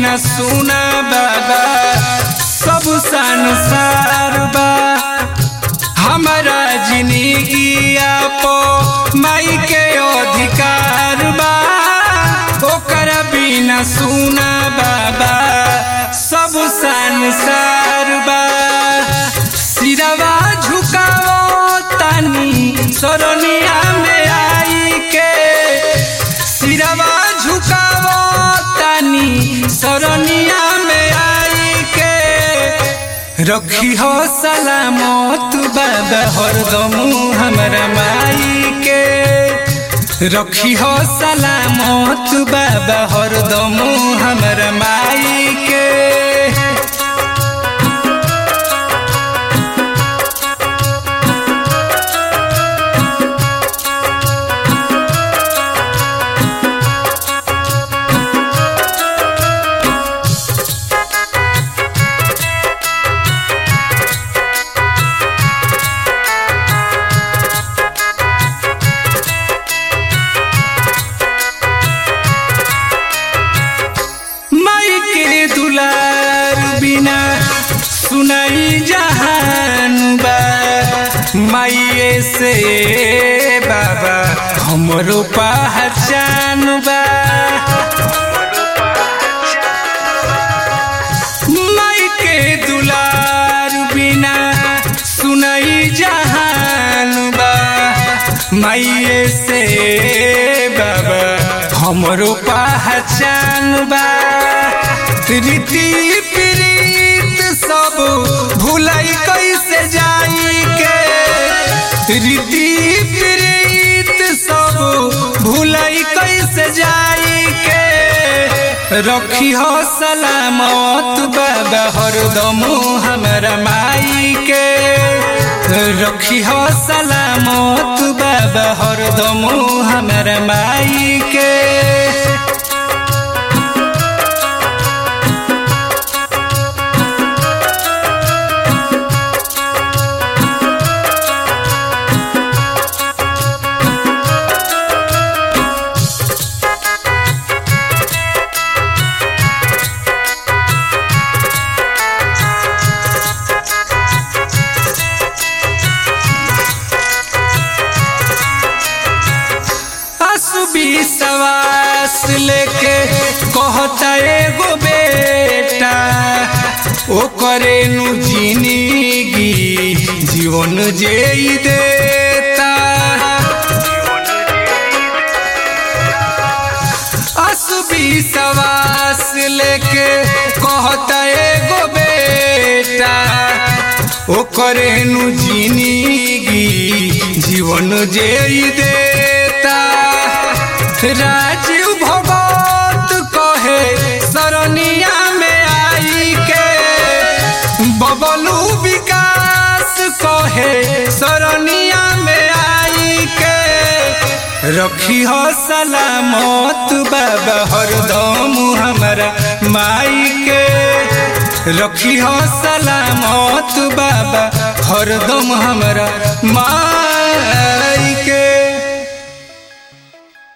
बिना सुना बाबा सब संसार बा हमारा जिंदगिया पो माई के अधिकार बा ओकरा बिना सुना बाबा सब संसार बा सिरवा झुकाओ तानी सरनिया में आई के सिरवा झुकाओ तानी सरनिया में आई के रखी हो सलामत बाबा हरदम हमरा माई के रखी हो सलामत बाबा हरदम हमरा माई के माई के दुलार बिना सुनाई जहान बा माइए से बाबा हमरो पहचान बा माई के दुलार बिना सुनाई जहान बा माइए से बाबा हमरो पहचान बा रीति प्रीत सब भुलाई कैसे जाई के रीति प्रीत सब भुलाई कैसे जाई के रखी हो सलामत बाबा हरदम हमरा माई के रखी हो सलामत बाबा हरदम हमरा माई के असुबी सवास लेके कहता एगो बेटा ओ करे नु जिंदगी जीवन जे ई देता असुबी सवास लेके कहता एगो बेटा ओ करे नु जिंदगी जीवन जे ई देता राजीव भगत कहे सरनिया में आई के बबलू विकास कहे सरनिया में आई के रखी हो सलामत बाबा हरदम हमरा माई के रखी हो सलामत बाबा हरदम हमरा माई